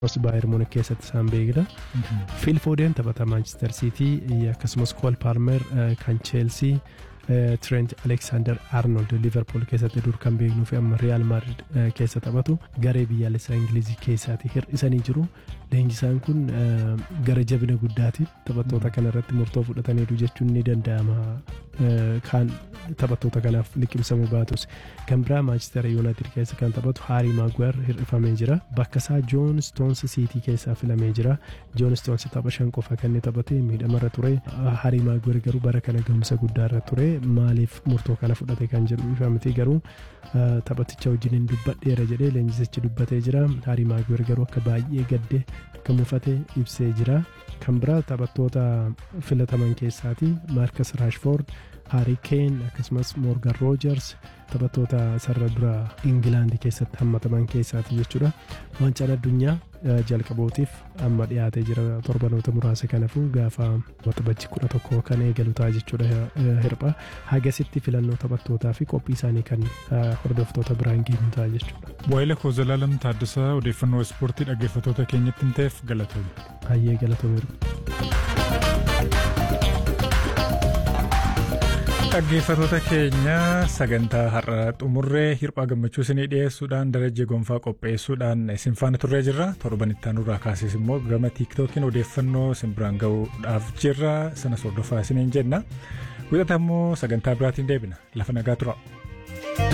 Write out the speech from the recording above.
Baayern Munich keessatti isaan beekna. Phil Foden taphata Manchester City akkasumas Cole Palmer kan Chelsea. Trent Alexander Arnold Liverpool keessatti dur kan beeknuu fi amma Real Madrid keessa taphatu garee biyyaalessaa Ingilizii keessaati hir'isanii jiru. Leenjisaan kun gara jabina guddaatiin taphattoota kana irratti murtoo fudhataniiru jechuun ni danda'ama. Kan taphattoota kanaaf liqimsamuu baatus. Kan biraa Manchester United keessa kan taphatu Harry Maguire hir'ifamee jira. Bakka isaa John Stones City keessaa filamee jira. John Stones tapha shan qofa kan inni taphate miidhamarra ture. Harry Maguire garuu bara kana gahumsa guddaarra ture. Maaliif murtoo kana fudhate kan jedhu ifa miti garuu taphaticha wajjin dubbadheera jedhee leenjisichi dubbatee jira. Harry Maguire garuu akka baay'ee gaddee akka mufate ibsee jira. Kan biraa taphattoota filataman keessaati Marcus Rashford, Harry Kane akkasumas Morgan Rogers taphattoota sarara dura Ingilaandi keessatti hammataman keessaati jechuudha. Waancaan addunyaa jalqabootiif amma dhiyaatee jira torbanoota muraasa kanaafuu gaafa waxabajji kudha tokko kan eegalu ta'a jechuudha hirpha. Hagasitti filannoo taphattootaa fi qophii isaanii kan hordoftoota biraan geenyu ta'a jechuudha. Waa'ila koo Zalaalam Taaddasaa odeeffannoo ispoortii dhaggeeffattoota keenyatti hin ta'eef galatoomi. Baay'ee galatoomeera. Dhaggeeffattoota keenya sagantaa har'a xumurree hirphaa gammachuu isinii dhiyeessuudhaan darajee gonfaa qopheessuudhaan isin faana turree jirra torban itti aanurraa kaasees immoo gama tiiktookiin odeeffannoo isin biraan ga'uudhaaf jirra sanas hordofaa isiniin jenna wixata immoo sagantaa biraatiin deebina lafa nagaa tura.